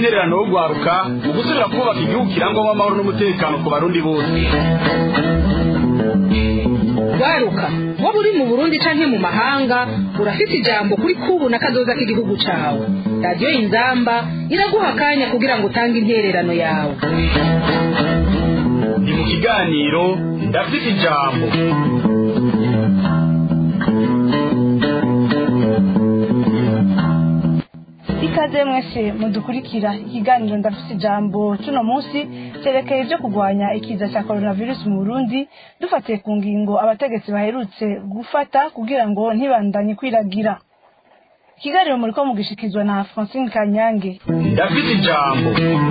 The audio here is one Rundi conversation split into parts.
n'intererano yo guharuka mu gusubira kubaka igihugu kirangwamo amahoro n'umutekano ku barundi bose waruka waba uri mu burundi canke mu mahanga urafite ijambo kuri kubu na kazoza k'igihugu cawe radiyo inzamba iraguha akanya kugira ngo utange intererano yawe ni mu kiganiro ndafite ijambo ikaze mwese mudukurikira ikiganiro ndafite ijambo cuno munsi cyerekeye ibyo kurwanya ikiza cya coronavirus mu burundi dufatiye ku ngingo abategetsi baherutse gufata kugira ngo ntibandanye kwiragira ikiganiro muri ko mugishikizwa na francine kanyange ndafite ijambo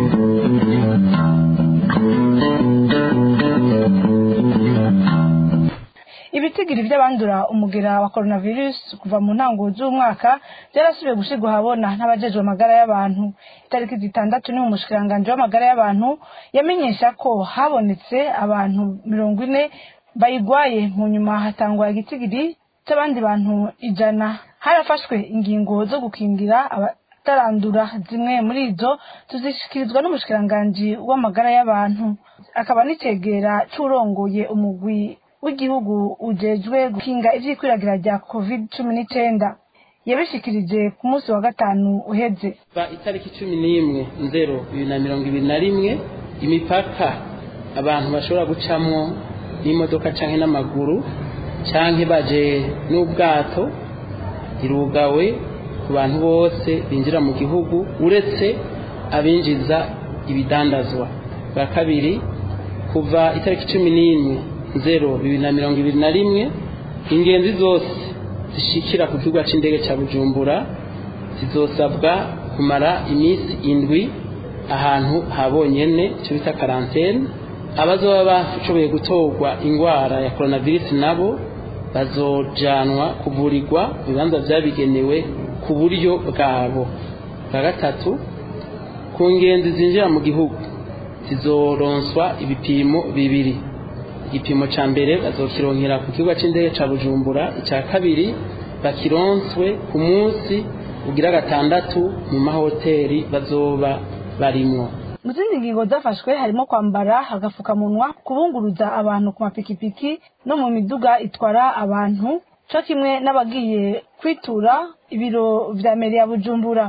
ibitigiri by'abandura umugera wa coronavirus kuva mu ntango z'umwaka byarasubiye gushyirwa ahabona n'abajejwe amagara y'abantu itariki zitandatu ni umushikiranganji w'amagara y'abantu yamenyesha ko habonetse abantu mirongo ine bayigwaye mu nyuma hatangwa igitigiri cy'abandi bantu ijana harafashwe ingingo zo gukingira abatarandura zimwe muri izo tuzishyikirizwa n'umushikiranganji w'amagara y'abantu akaba n'icegera c'urongoye umugwi w'igihugu ujejwe gukinga ivyikwiragira rya covid cumi n'icenda yabishikirije ku munsi wa gatanu uheze va itariki cumi n'imwe nzero bibiri na mirongo ibiri na rimwe imipaka abantu bashobora gucamwo n'imodoka canke n'amaguru canke baje n'ubwato irugawe ku bantu bose binjira mu gihugu uretse abinjiza ibidandazwa bwa kabiri kuva itariki cumi n'imwe zero bibiri na mirongo ibiri na rimwe ingenzi zose zishikira ku kibuga c'indege ca bujumbura zizosabwa kumara iminsi indwi ahantu habonyene ico bita karantene abazoba bashoboye gutorwa ingwara ya coronavirus nabo bazojanwa kuvurirwa mu bibanza vyabigenewe ku buryo bwabo bwa gatatu ku ngenzi zinjira mu gihugu zizoronswa ibipimo bibiri igipimo ca mbere bazokironkera ku kibuga c'indege ca bujumbura ica kabiri bakironswe ku munsi ugira gatandatu mu mahoteli bazoba barimwo mu zindi ngingo zafashwe harimo kwambara agafukamunwa kubunguruza abantu ku mapikipiki no mu miduga itwara abantu co kimwe n'abagiye kwitura ibiro vya meri ya bujumbura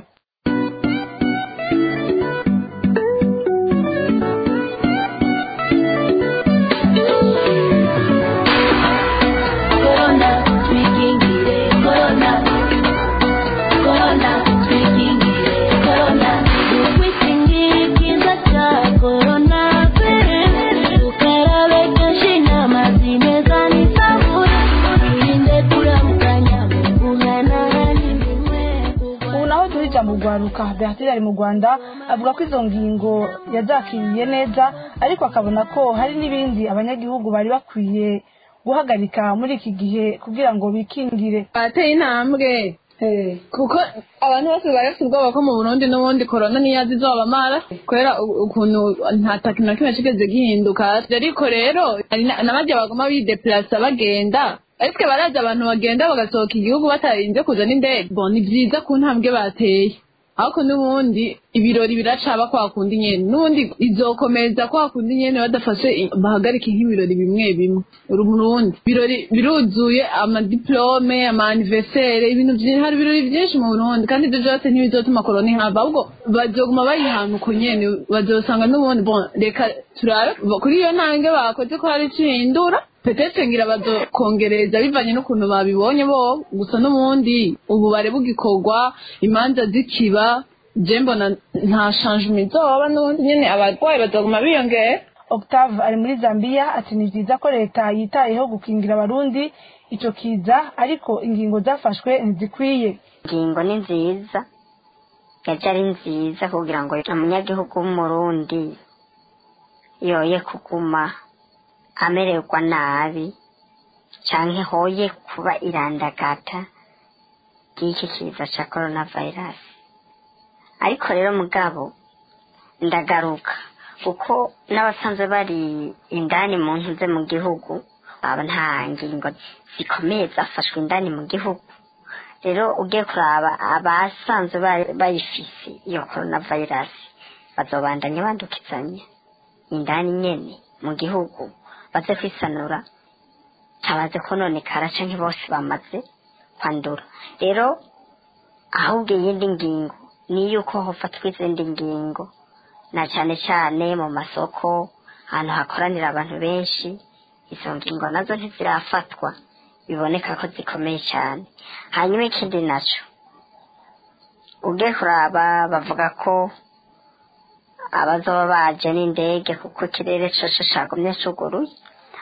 mu rwaruka beatire ari mu rwanda avuga ko izo ngingo yazakiriye neza ariko akabona ko hari n'ibindi abanyagihugu bari bakwiye guhagarika muri iki gihe kugira ngo bikingire bateye intambwe kuko abantu bose bari bafite ubwoba ko mu burundi n'ubundi korona niyazi izobamara kubera ukuntu nta takintu na kimwe kigeze gihinduka ariko rero n'abajya baguma bideplasa bagenda ariko barazi abantu bagenda bagasohoka igihugu batarinze kuza n'indege bo ni byiza ku ntambwe bateye ariko n'ubundi ibirori biracaba kwa kundi nyene n'ubundi izokomeza kwa kundi nyene badafashe bahagarike nk'ibirori bimwe bimwe urundi birori biruzuye amadiplome ama anniversaire ibintu byinshi hari ibirori byinshi mu Burundi kandi ibyo byose ntibizotuma korona ihava ahubwo bazoguma bayihana uko nyene bazosanga n'ubundi bon reka turabe kuri iyo ntambwe bakoze ko hari icihindura petete ngira bazokongereza bivanye n'ukuntu babibonye bo gusa n'ubundi ububare bugikorwa imanza zikiba je mbona nta changement izoba n'ubundi nyene abarwayi bazoguma biyongera octave ari muri zambia ati ni byiza ko leta yitayeho gukingira abarundi ico kiza ariko ingingo zafashwe ntizikwiye ingingo ni nziza yaje ari nziza kugira ngo umunyagihugu w'umurundi yoye kuguma amererwa nabi canke hoye kuba irandagata ry'iki kiza ca coronavirus ariko rero mugabo ndagaruka kuko n'abasanzwe bari indani mu ntuze mu gihugu aba nta ngingo zikomeye zafashwe indani mu gihugu rero ugiye kuraba abasanzwe bayifise iyo coronavirus bazobandanya bandukizanya indani nyene mu gihugu baze kwisanura tabaze kononekara canke bose bamaze kwandura rero ahubwo iyindi ngingo ni yuko hofatwa izindi ngingo na cane cane mu masoko ahantu hakoranira abantu benshi izo ngingo nazo ntizirafatwa biboneka ko zikomeye cyane hanyuma ikindi naco ugiye kuraba bavuga ko abazoba baje n'indege kuko ikirere coco cagumye cuguruye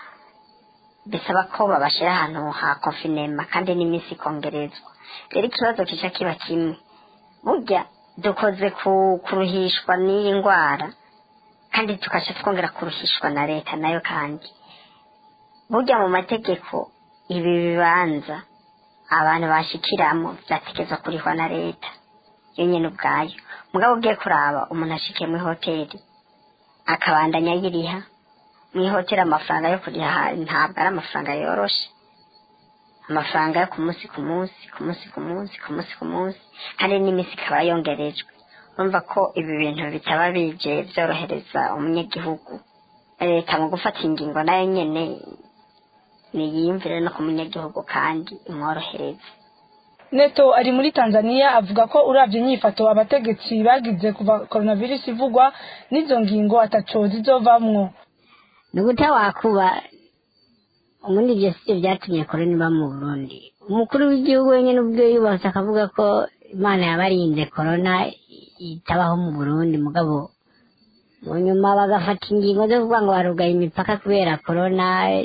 bisaba ko babashira ahantu ha konfinema kandi n'iminsi ikongerezwa rero ikibazo kica kiba kimwe burya dukoze ku kuruhishwa n'iyi ndwara kandi tukaca twongera kuruhishwa na leta nayo kandi burya mu mategeko ibi bibanza abantu bashikiramo vyategezwa kurihwa na leta yo nyene ubwayo mugabo ugiye kuraba umuntu ashikiye muri hoteli akabandanya yiriha mu ihoteli amafaranga yo kuriha ntabwo ari amafaranga yoroshe amafaranga yo ku munsi ku munsi ku munsi ku munsi ku munsi ku munsi kandi n'iminsi ikaba yongerejwe urumva ko ibi bintu bitaba bije byorohereza umunyagihugu leta mu gufata ingingo nayo nyene niyiyumvire no ku munyagihugu kandi imworohereze neto ari muri tanzania avuga ko uravye inyifato abategetsi bagize kuva coronavirus ivugwa n'izo ngingo ataco zizovamwo ni gute wakuba ubundi ibyo si byo byatumye korona iba mu burundi umukuru w'igihugu wenyine ubwe yubatse akavuga ko imana yabarinze korona itabaho mu burundi mugabo mu nyuma bagafata ingingo zo kuvuga ngo barugaye imipaka kubera korona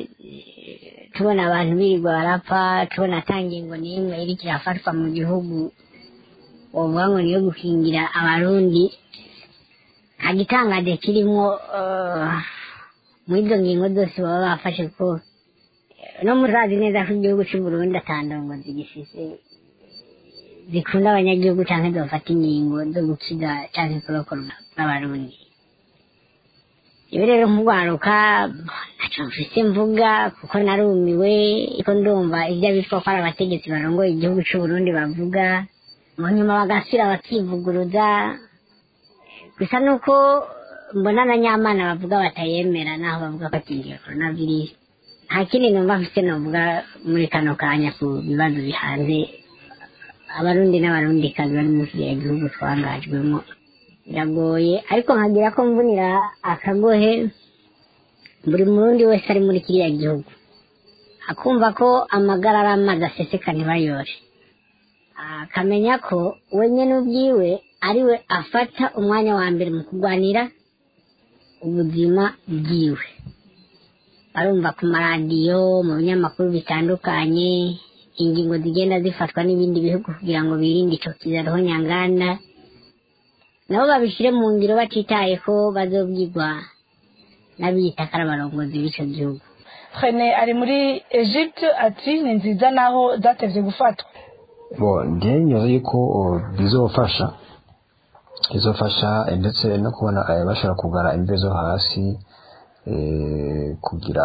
tubona abantu birirwa barapfa tubona ata ngingo n'imwe iriko irafatwa mu gihugu wovuga ngo niyo gukingira abarundi nta gitangaje kirimwo muri izo ngingo zose baba bafashe ko no murazi neza ko igihugu cy'u Burundi atandongo zigifise zikunda abanyagihugu canke zofata ingingo zo gukiza canke kurokora abarundi ibi rero nk'urwaruka ntaco mfise mvuga kuko narumiwe ko ndumva ivyo bitwa ko ari abategetsi barongoye igihugu c'u Burundi bavuga mu nyuma bagasubira bakivuguruza gusa nuko mbona na nyamana bavuga batayemera naho bavuga ko akingiye coronavirus nta kindi numva mfise novuga muri kano kanya ku bibazo bihanze abarundi n'abarundikazi bari muri kiriya gihugu twangajwemo biragoye ariko nkagira ko mvunira akagohe buri murundi wese ari muri kiriya gihugu akumva ko amagara ari amazi aseseka ntibayore akamenya ko we nyene ubwiwe ariwe afata umwanya wa mbere mu kurwanira ubuzima bwiwe barumva ku maradiyo mu binyamakuru bitandukanye ingingo zigenda zifatwa n'ibindi bihugu kugira ngo birinde ico kizaroho nyanganda nabo babishire mu ngiro batitaye ko bazobwirwa n'abiyita ko ari abarongozi b'ico gihugu Rene ari muri Egypte ati ni nziza naho zatevye gufatwa bo njye nyoza yuko uh, bizofasha bizofasha eh, ndetse no kubona eh, bashobora kugara imve zo hasi eh, kugira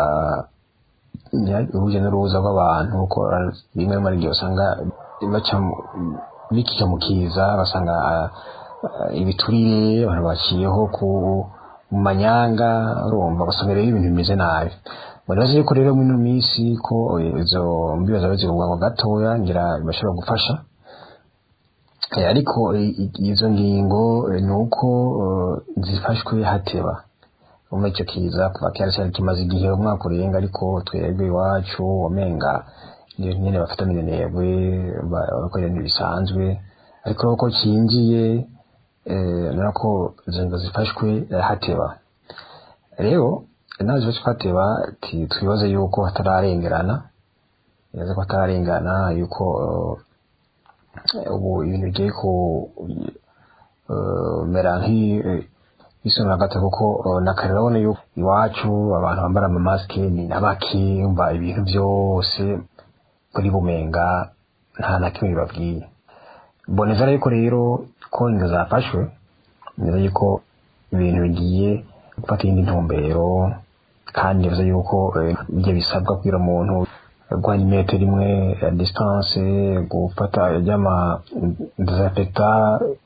nya- urujya n'uruza rw'abantu ko eh, rimwe rimwe ari igihe usanga baca mu- bikika mu kiza basanga ah, ah, ibiturire abantu baciyeho ku mu manyanga urumva ugasanga rero ibintu bimeze nabi murazi yuko rero muri ino minsi ko eh, izo mbiba zaba zigurwa gatoya ngira bashobora gufasha Eh, ariko i- i- izo ngingo eh, ni uko eh, zifashwe hateba umwe icyo kiza kuva kera cyari kimaze igihe umwaka urenga ariko twebwe iwacu wamenga niyo nyene bafata minenebwe bakora ibintu bisanzwe ariko uko kinjiye eh, nako izo ngingo zifashwe eh, hateba rero nazo zifashwe hateba ti- twibaze yuko hatararengerana neza ko hatararengerana yuko eh, ubu ibintu bigiye ku eh, mera nk'isonga gato kuko eh, na kare urabona yuko iwacu abantu bambara amamasike ni nabake umva ibintu byose kuri bumenga nta na kimwe bibabwiye boneza ariko rero ko ingo zafashwe neza yuko ibintu bigiye gufata iyindi ntumbero kandi bivuze yuko eh, ibyo bisabwa kugira umuntu guhana imetero imwe ya distance gufata iby'ama desinfecta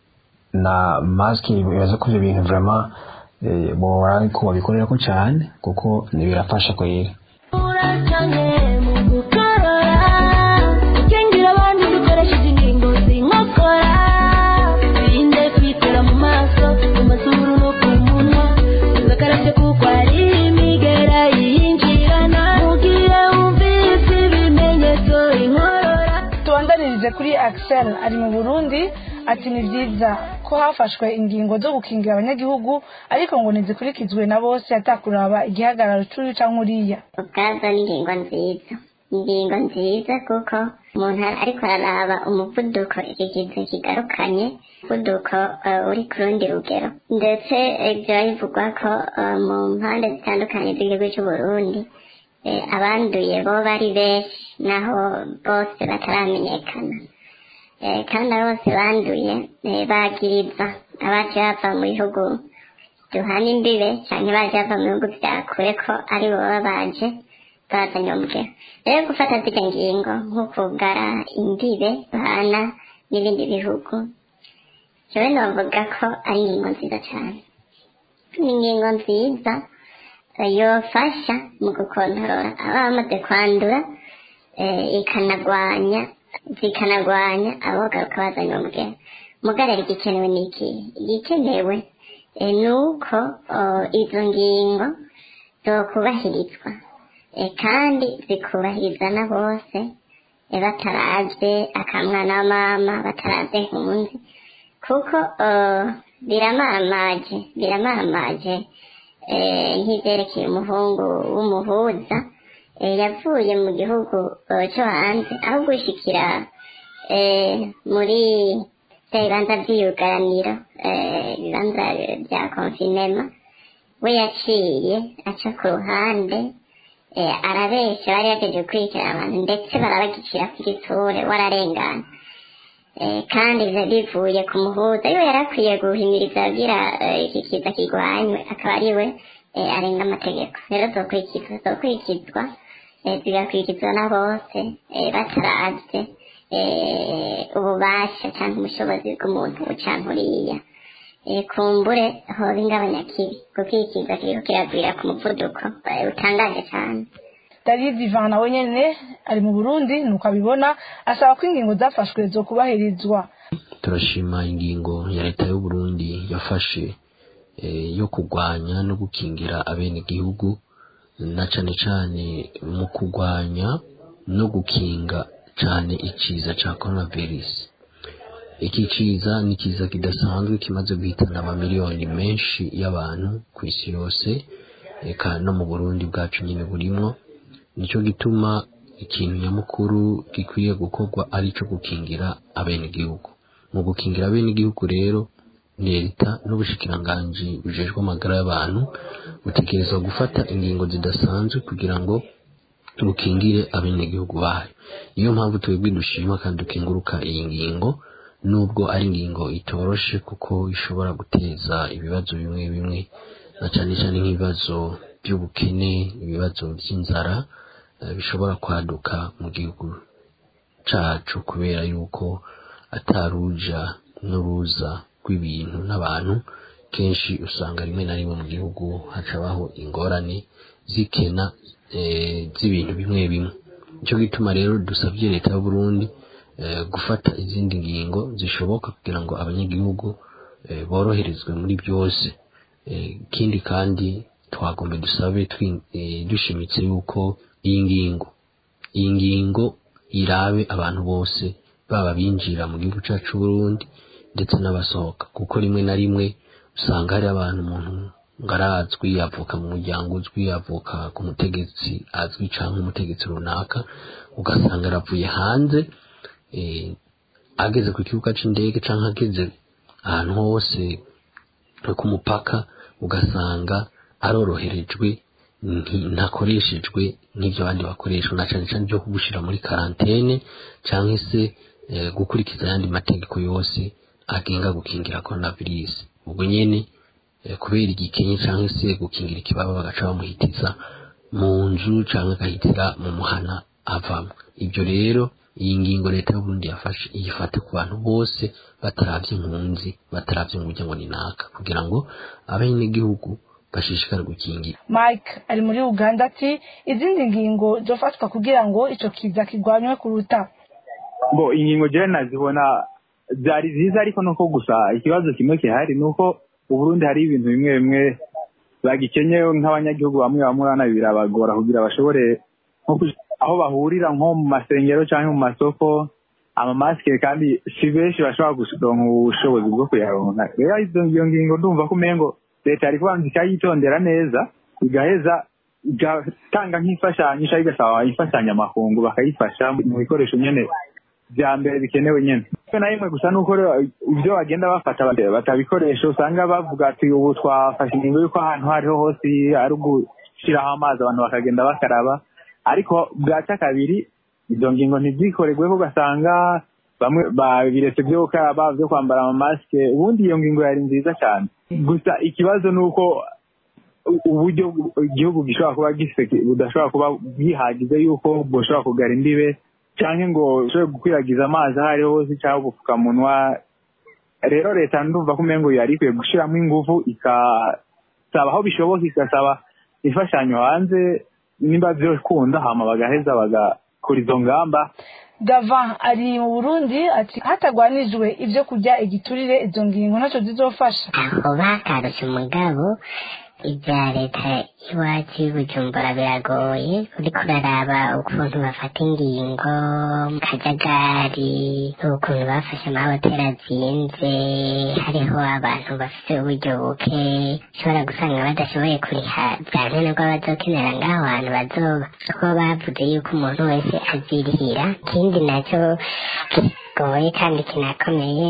na masike bibaza ko ibyo bintu vraiment eh, bora ko babikorera ko cyane kuko ni birafasha kwera urakanye mu gukorora ukengira abandi dukoresheje ingingo zinkokora birinde kwitera mu maso mu mazuru no ku munwa uzakarabye kuko ari imigera yinjirana mugire wumvise ibimenyetso inkorora tubandanirize kuri axel ari mu burundi ati ni byiza ko hafashwe ingingo zo gukingira abanyagihugu ariko ngo ntizikurikizwe na bose atakuraba igihagararo cy'uyu cyangwa uriya ubwazo ni ingingo nziza ingingo nziza kuko umuntu ariko araraba umuvuduko iki kintu kigarukanye umuvuduko eh, uri ku rundi rugero ndetse ibyo bivugwa ko eh, mu mpande zitandukanye z'igihugu cy'u Burundi eh, abanduye bo bari benshi naho bose bataramenyekana Eh, kandi abo bose banduye eh, bagiriza abaje bava mu bihugu duhana imbibe cyangwa baje bava mu bihugu bya kure ko ari bo baba baje bazanye umugero rero gufata zirya ngingo nko kugara imbibe duhana n'ibindi bihugu jewe novuga ko ari ingingo nziza cyane ni ingingo nziza eh, yofasha mu gukontorora ababa bamaze kwandura eh, ikanagwanya zikanagwanya abogaruka bazanye umugero mugarara igikenewe ni iki igikenewe eh, ni uko oh, izo ngingo zokubahirizwa eh, kandi zikubahiriza na bose eh, bataravye akamwana wa mama bataravye nkunzi kuko oh, biramamaje biramamaje eh, nk'ivyerekeye umuhungu w'umuhuza eh, yavuye mu gihugu eh, cyo hanze aho gushikira eh, muri bya bibanza by'iyugaraniro eh, ibibanza bya konfinema we yaciye aca ku ruhande eh, arabesha bari yageje gukurikirana abantu ndetse barabagicira ku gitsure wararengana eh, kandi biba bivuye ku muhuza iyo yari akwiye guhimiriza agira eh, iki kiza kirwanywe akaba ari we eh, arenga amategeko rero zokurikizwa zokurikizwa eh, zigakurikizwa na bose eh, bataravye eh, ububasha cyangwa ubushobozi bw'umuntu canke uriya eh, kumbure hoba ingabanyakibi kuko iki kiza kiriko kiragwira ku muvuduko eh, utangaje cane david ivan nawe nyene ari mu burundi nuko abibona asaba ko ingingo zafashwe zo kubahirizwa turashima ingingo ya leta y'u Burundi yafashe eh, yo kurwanya no gukingira abenegihugu na cane cane mu kurwanya no gukinga cane iciza ca coronavirus iki ciza ni ciza kidasanzwe kimaze guhitana amamiliyoni menshi y'abantu ku isi yose eka no mu Burundi bwacu nyine burimwo nico gituma ikintu nyamukuru gikwiye gukorwa ari ico gukingira abenegihugu mu gukingira abenegihugu rero leta n'ubushikiranganji bujejwe amagara y'abantu butegerezwa gufata ingingo zidasanzwe kugira ngo bukingire abenegihugu bayo niyo mpamvu twebwe dushima kandi dukenguruka iyi ngingo nubwo ari ingingo itoroshe kuko ishobora guteza ibibazo bimwe bimwe na cyane cyane nk'ibibazo by'ubukene ibibazo by'inzara eh, bishobora kwaduka mu gihugu cacu kubera yuko ataruja n'uruza rw'ibintu n'abantu kenshi usanga rimwe na rimwe mu gihugu hacabaho ingorane zikena eh, z'ibintu bimwe bimwe nicyo gituma rero dusabye leta y'u Burundi eh, gufata izindi ngingo zishoboka kugira ngo abanyagihugu eh, boroherezwe muri byose Eh, ikindi kandi twagomba dusabe twi- eh, dushimitse yuko iyi ngingo iyi ngingo irabe abantu bose baba binjira mu gihugu cyacu Burundi ndetse n'abasohoka kuko rimwe na rimwe usanga hari abantu umuntu ngo arazwi avuka mu muryango uzwi avuka ku mutegetsi azwi cyangwa umutegetsi runaka ugasanga aravuye hanze eh, ageze ku kibuga c'indege cyangwa ageze ahantu hose ku mupaka ugasanga aroroherejwe nti- ntakoreshejwe nk'ibyo abandi bakoresha na cyane cyane byo kugushyira muri karantene cyangwa se eh, gukurikiza ayandi mategeko yose agenga gukingira coronavirus ubwo nyene eh, kubera igikenye cyangwa se gukingira ikibaba bagaca bamuhitiza mu nzu cyangwa agahitira mu muhana avamo ibyo rero iyi ngingo leta y'uburundi yafashe iyifate ku bantu bose bataravye impunzi bataravye ngo ujya ngo ni naka kugira ngo abenegihugu bashishikare gukingira mike ari muri uganda ati izindi ngingo zofatwa kugira ngo ico kiza kirwanywe kuruta bo ingingo jewe nazibona byari byiza ariko nuko gusa ikibazo kimwe gihari ni uko uburundi hari ibintu bimwe bimwe bagikenyewe nk'abanyagihugu bamwe bamwe urabona birabagora kugira bashobore nko kuja aho bahurira nko mu masengero cyangwa mu masoko amamasike kandi si benshi bashobora kuronka ubushobozi bwo kuyaronka rero izo iyo ngingo ndumva ko umengo leta yari kubanza ikayitondera neza igaheza igatanga nk'imfashanyo cyangwa igasaba imfashanyo amakungu bakayifasha mu bikoresho nyene bya mbere bikenewe nyene rimwe na rimwe gusa nuko rero ibyo bagenda bafata bata- batabikoresha usanga bavuga ati ubu twafashe ingingo y'uko ahantu aho ariho hose ari ugushyiraho amazi abantu bakagenda bakaraba ariko bwaca kabiri izo ngingo ntizikorerweho ugasanga bamwe babiretse byo gukaraba byo kwambara amamasike ubundi iyo ngingo yari nziza cyane gusa ikibazo ni uko u- uburyo igihugu gishobora kuba gifite budashobora kuba bwihagize yuko bushobora kugara imbibe cyangwa ngo ushobore gukwiragiza amazi aho ariho hose cyangwa ubupfukamunwa rero leta ndumva ko umengo yari ikwiye gushyiramo ingufu ikasaba aho bishoboka igasaba imfashanyo hanze nimba byokunda hama bagaheza bagakora izo ngamba gava ari mu burundi ati hatagwanijwe ibyo kurya igiturire izo ngingo ntacyo zizofasha aho bakarutse umugabo ibya leta iwacu y'ubujumbura biragoye uriko uraraba ukuntu bafata ingingo mu kajagari ukuntu bafashe amahoteli azinze hariho abantu bafite uburyo buke ushobora gusanga badashoboye kuriha bya nkenerwa bazokenera ngaho hantu bazoba kuko bavuze yuko umuntu wese azirihira ikindi nacyo kigoye kandi kinakomeye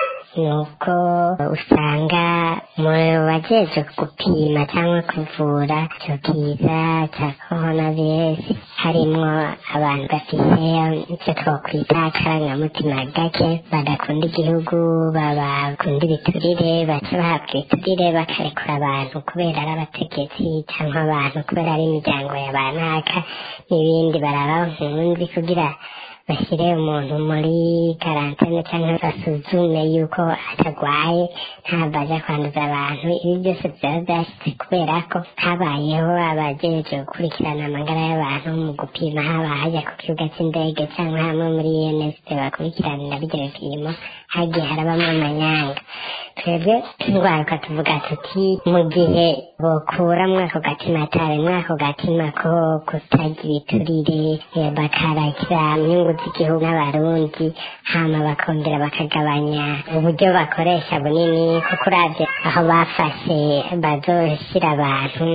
nuko usanga mu bajejwe gupima cyangwa kuvura icyo kiza cya coronavirus harimwo abantu bafite icyo twakwita akarangamutima gake badakunda igihugu babakunda ibiturire baca bahabwa ibiturire bakarekura abantu kubera ari abategetsi cyangwa abantu kubera ari imiryango ya banaka n'ibindi baraba nkunzi kugira bashyire umuntu muri karantene cyangwa basuzume yuko atagwaye ntabwo ajya kwanduza abantu ibi byose byaba byashyitse kubera ko habayeho abagejeje gukurikirana amagara y'abantu mu gupima haba hajya ku kibuga cy'indege cyangwa hamwe muri UNSP bakurikiranira ibyo bipimo hagiye harabamo amanyanga twebwe turwaruka tuvuga tuti mu gihe bokura mwako gatima tabe mwako gatima ko kutagira iturire eh, bakarakira inyungu z'igihugu n'abarundi hama bakongera bakagabanya uburyo bakoresha bunini kuko uravye aho bafashe bazoshyira abantu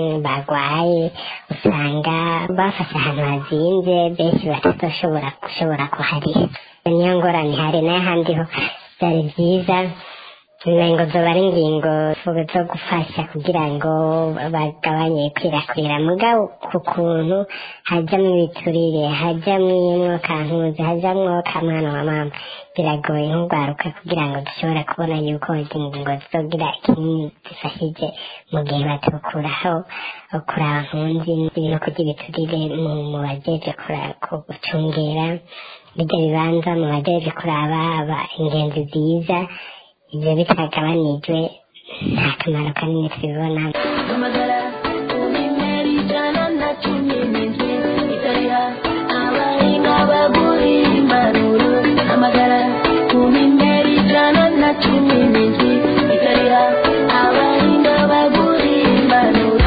barwaye usanga bafashe ahantu hazinze benshi batazoshobora gushobora kuhariha niyo ngorane hari n'ahandi ho byari byiza ingingo zoba ari ingingo zo gufasha kugira ngo bagabanye ikwirakwira mugabo ku kuntu hajyamo ibiturire hajyamo umwukankuzi hajyamo kamwana wa mama biragoye nk'urwaruka kugira ngo dushobore kubona yuko izi ngingo zizogira ikinini zifashije mu gihe batukuraho kuraba nkunzi no kurya ibiturire mu mu bajeje gucungera bijya bibanza mu bajeje kuraba aba ingenzi ziza ibyo bitagabanijwe nta kamaro kanini tubibonamo Hamagara ubimera ijana na cumi n'indwi ikariha abahinga bagura impanuro hamagara ubimera ijana na cumi n'indwi ikariha abahinga bagura impanuro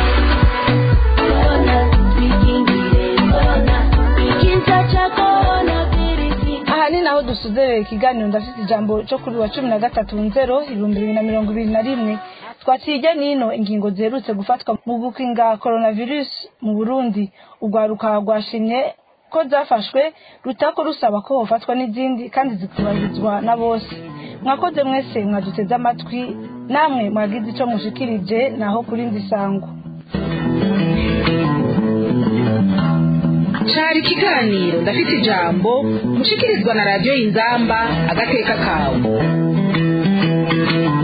korona twikingire korona ikiza cya korona virusi aha ni naho dusuzerera ikiganiro ndafite ijambo cyo kuri wa cumi na gatatu nzero ibihumbi bibiri na mirongo ibiri na rimwe twaciye ijya n'ino ingingo ziherutse gufatwa mu gukinga coronavirus mu burundi urwaruka rwashimye ko zafashwe rutako rusaba ko hofatwa n'izindi kandi zikubahirizwa na bose mwakoze mwese mwaduteze amatwi namwe mwagize icyo mushikirije naho kuri ndi sango cari ikiganiro ndafite ijambo mushikirizwa na radiyo y'inzamba agateka kawe